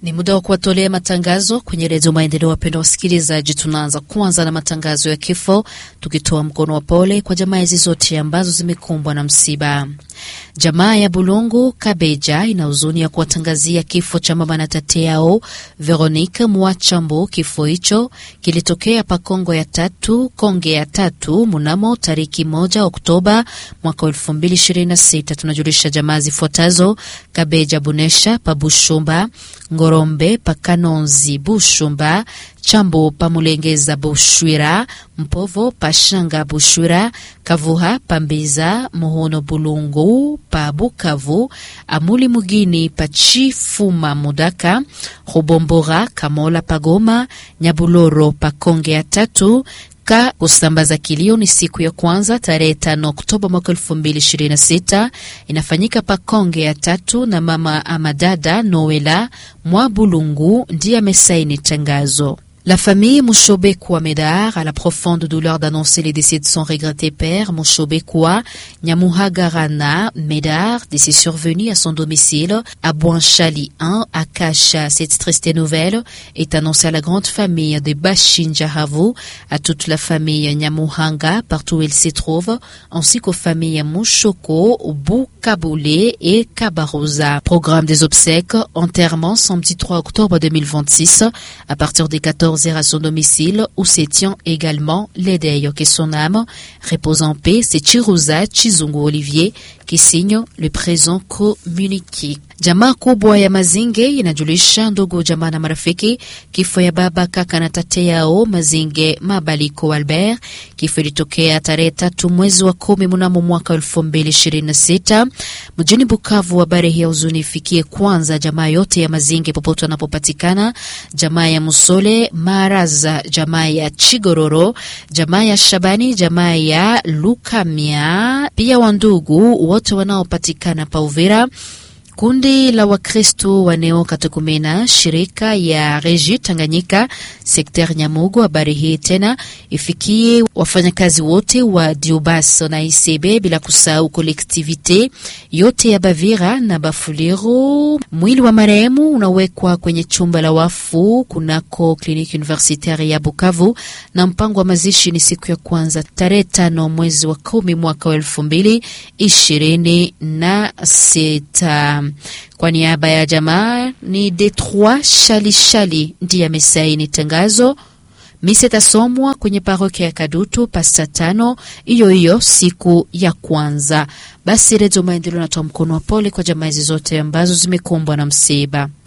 Ni muda wa kuwatolea matangazo kwenye Redio Maendeleo. Wapendwa wasikilizaji, tunaanza kwanza na matangazo ya kifo, tukitoa mkono wa pole kwa jamaa hizi zote ambazo zimekumbwa na msiba. Jamaa ya Bulungu Kabeja ina huzuni ya kuwatangazia kifo cha mama na tate yao Veronique Mwachambo. Kifo hicho kilitokea pa Kongo ya tatu Konge ya tatu mnamo tariki moja Oktoba mwaka elfu mbili ishirini na sita. Tunajulisha jamaa zifuatazo: Kabeja Bunesha pa Bushumba, Ngorombe pa Kanonzi Bushumba, Chambo pa Mulengeza Bushwira, Mpovo pa Shanga Bushwira, Kavuha pa Mbiza, Muhono Bulungu pa Bukavu, Amuli Mugini pa Chifuma Mudaka, Rubombora Kamola pa Goma, Nyabuloro pa Konge ya tatu ka kusambaza kilio ni siku ya kwanza tarehe tano Oktoba mwaka elfu mbili ishirini na sita inafanyika pa Konge ya tatu, na mama amadada Noela Mwabulungu ndiye amesaini tangazo. La famille Mushobekwa Medar a la profonde douleur d'annoncer les décès de son regretté père Mushobekwa Nyamuhagarana Medar, décès survenu à son domicile à Boinchali 1 à Kasha. Cette triste nouvelle est annoncée à la grande famille de Bashinjahavu, à toute la famille Nyamuhanga partout où elle se trouve, ainsi qu'aux familles Mushoko, Bukabule et Kabarosa. Programme des obsèques, enterrement samedi 3 octobre 2026 à partir des 14 à son domicile où se tient également l'Edeyo que son âme repose en paix. C'est Chiruza Chizungu Olivier qui signe le présent communiqué. Jamaa kubwa ya Mazinge inajulisha ndugu jamaa na marafiki kifo ya baba kaka na tate yao Mazinge Mabaliko Albert. Kifo ilitokea tarehe tatu mwezi wa kumi mnamo mwaka elfu mbili ishirini na sita mjini Bukavu. Habari hii ya huzuni ifikie kwanza jamaa yote ya Mazinge popote wanapopatikana, jamaa ya Musole Maraza, jamaa ya Chigororo, jamaa ya Shabani, jamaa ya Lukamia, pia wandugu wote wanaopatikana pa Uvira. Kundi la Wakristo wa Neo Katakumena, shirika ya Reji Tanganyika sekter Nyamugo. Habari hii tena ifikie wafanyakazi wote wa Diobas na Isebe, bila kusahau kolektivite yote ya Bavira na Bafuliru. Mwili wa marehemu unawekwa kwenye chumba la wafu kunako kliniki universitaire ya Bukavu, na mpango wa mazishi ni siku ya kwanza tarehe tano mwezi wa kumi mwaka wa elfu mbili ishirini na sita. Kwa niaba ya jamaa ni Detroit Shali Shali ndiye amesaini tangazo. Misa itasomwa kwenye parokia ya Kadutu pasta tano hiyo hiyo siku ya kwanza. Basi Redio Maendeleo natoa mkono wa pole kwa jamaa hizi zote ambazo zimekumbwa na msiba.